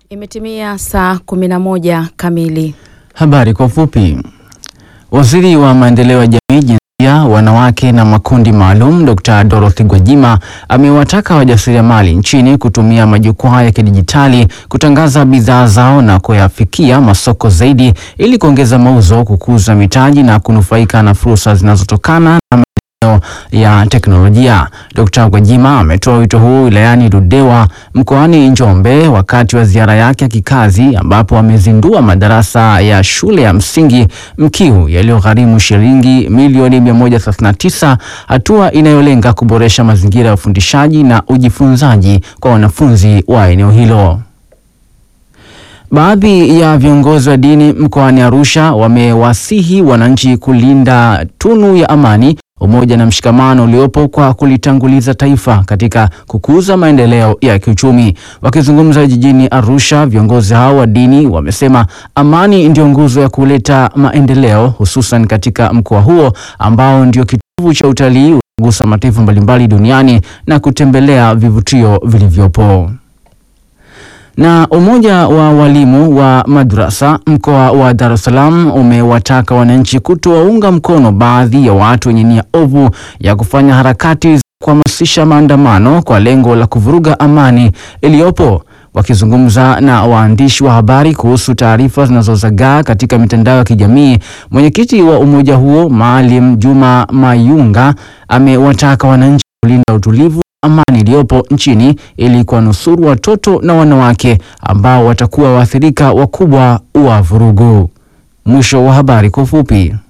Imetimia saa 11 kamili. Habari kwa ufupi. Waziri wa maendeleo ya jamii, jinsia, wanawake na makundi maalum Dr. Dorothy Gwajima amewataka wajasiriamali nchini kutumia majukwaa ya kidijitali kutangaza bidhaa zao na kuyafikia masoko zaidi ili kuongeza mauzo, kukuza mitaji na kunufaika na fursa zinazotokana na maendeleo ya teknolojia. Dr. Gwajima ametoa wito huu wilayani Ludewa mkoani Njombe wakati wa ziara yake ya kikazi ambapo amezindua madarasa ya shule ya msingi Mkiu yaliyogharimu shilingi milioni 139, hatua inayolenga kuboresha mazingira ya ufundishaji na ujifunzaji kwa wanafunzi wa eneo hilo. Baadhi ya viongozi wa dini mkoani Arusha wamewasihi wananchi kulinda tunu ya amani, umoja na mshikamano uliopo kwa kulitanguliza taifa katika kukuza maendeleo ya kiuchumi. Wakizungumza jijini Arusha, viongozi hao wa dini wamesema amani ndio nguzo ya kuleta maendeleo, hususan katika mkoa huo ambao ndio kitovu cha utalii unaogusa mataifa mbalimbali duniani na kutembelea vivutio vilivyopo. Na umoja wa walimu wa madrasa mkoa wa Dar es Salaam umewataka wananchi kutowaunga mkono baadhi ya watu wenye nia ovu ya kufanya harakati za kuhamasisha maandamano kwa lengo la kuvuruga amani iliyopo. Wakizungumza na waandishi wa habari kuhusu taarifa zinazozagaa katika mitandao ya kijamii, mwenyekiti wa umoja huo Maalim Juma Mayunga amewataka wananchi kulinda utulivu amani iliyopo nchini ili kuwanusuru watoto na wanawake ambao watakuwa waathirika wakubwa wa vurugu. Mwisho wa habari kwa ufupi.